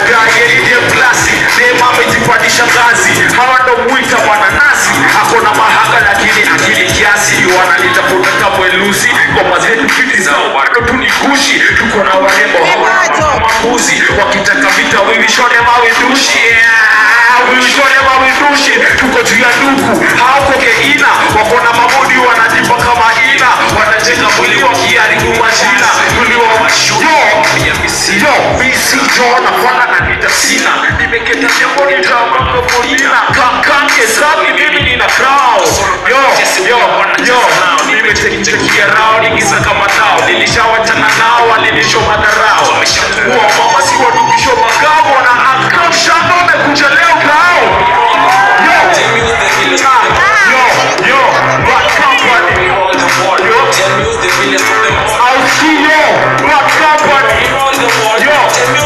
gaye ndiye plasi neema amejipandisha ngazi hawa ndo mwita bwana nasi ako na mahanga lakini akili kiasi wananitafuta kamwelusi ngoma zetu fiti zao bado tu ni gushi tuko na warembo hawa mambuzi wakitaka vita wivishone mawidushi yeah, wivishone mawidushi tuko juu ya nduku hauko keina wako na mabodi wanajipa kama ina wanajenga mwili wakiharibu majina tuliwawashuyo yo misi jo nafana na nita sina nimeketa jambo nitamakopolina kakange sabi mimi nina crown yo yo yo nimetekia rao nigiza kama tao nilishawachana nao walinisho madharao kuwa mama si wadukisho magao wana akamshando amekuja leo kao yo yo yo what company yo I'll see you what company yo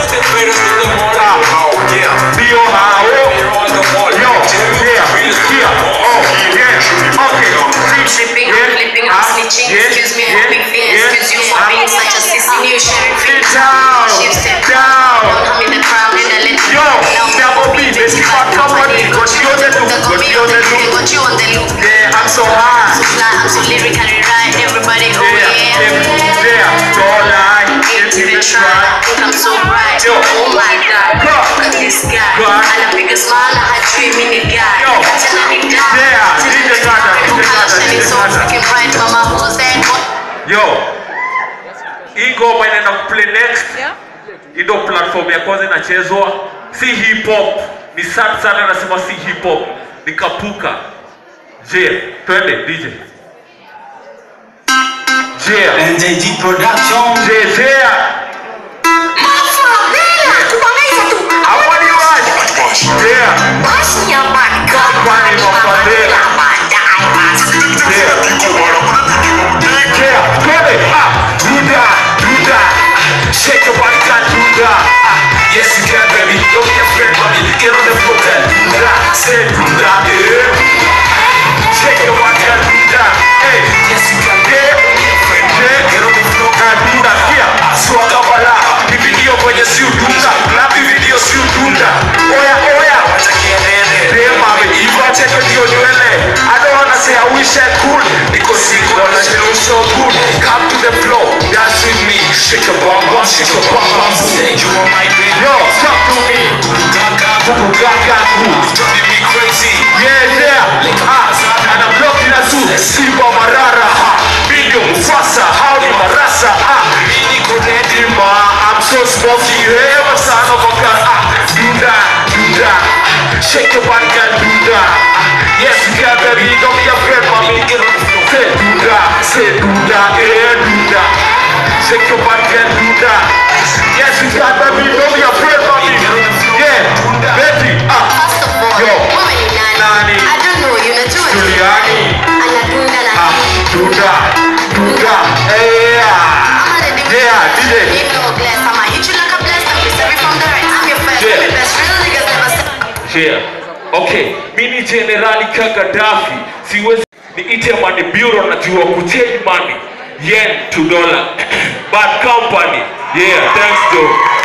Dio hao yo yeah yeah oh yeah okay Tripping, I'm flipping, I'm snitching. Excuse me, I'm big thing. Excuse you for being such a sissy new sharing free. Down, Shift step down. Don't come in the crowd and I let you Yo, Now, double B, let's keep on company. Got you on the loop, Got got me you on on the the loop, loop. got you on the loop. Yeah, I'm so high. So fly, I'm so lyrically right. Everybody, oh Yeah, yeah. yeah, yeah. Don't lie, Can't give even it a try. try. Think I'm so bright. Yo. Oh my god. Go. Look at this guy. Go. Anapiga smile na hajui mimi ni guy. Yo. Achana ni guy. Yeah, Achana DJ ni Gada, guy. DJ Gada, Shining DJ so Gada. freaking bright. Mama, who's that? What? Yo, hii ngoma inaenda kuplay next. Hii ndo platform ya kwanza inachezwa, si hip hop. Ni sad sana, nasema si hip hop, ni kapuka. Je, twende DJ. Je, NJG Production. je, je. Hapo ni wapi? Je, Company Mafadela. Yeah, twende. Ah, do that, do that. Shake your body, can do that. Ah, yes you can, baby. Don't be afraid, mommy. Get on the floor, can do that. Say do that, yeah. Shake your body, can do that. Hey, yes you can, yeah. Yeah, get on the floor, can do that. Yeah, swaga bala. Ni video kwenye si udunda. Lapi video si udunda. Oya, oya. Damn, mami, Eva, check it, your nywele. I don't wanna say I wish I could. Because you gonna feel so good. Come to the floor, dance with me. Shake your bum bum, shake your bum bum. You are my baby. Yo, talk to me. Kuku gaga ku. Driving me crazy. Yeah, yeah. Ah, and I'm looking at you. Simba Marara. Ha. Bingo Mufasa. Howdy Marasa. Ah, Mini Kodedima. I'm so smoky. Hey, what's son of a gun? Ah, do that, do that. Shake your body, girl, do that. Ah, yes, you can, baby. Don't be afraid, mommy. Get on the floor. Say do that, say do that, yeah, do that. Shake your body, girl, do that. Yes, you can, baby. Don't be afraid, mommy. Yeah, baby. Ah, First of all, Yo. wewe ni nani? Nani? I don't know, you unajua nini? Juliani. Anadunda na Ah, nini? do that, do that. Yeah. Ama the difference Yeah, between DJ. him no bless. Ama hit you like a bless, I'm sorry from the right. I'm your first, Yeah. I'm your best. Real niggas never say. Yeah. Okay, mi ni Generali Kagadafi, siwezi niite money bureau, najua kuchange money yen to dollar. Bad company. Yeah, thanks though.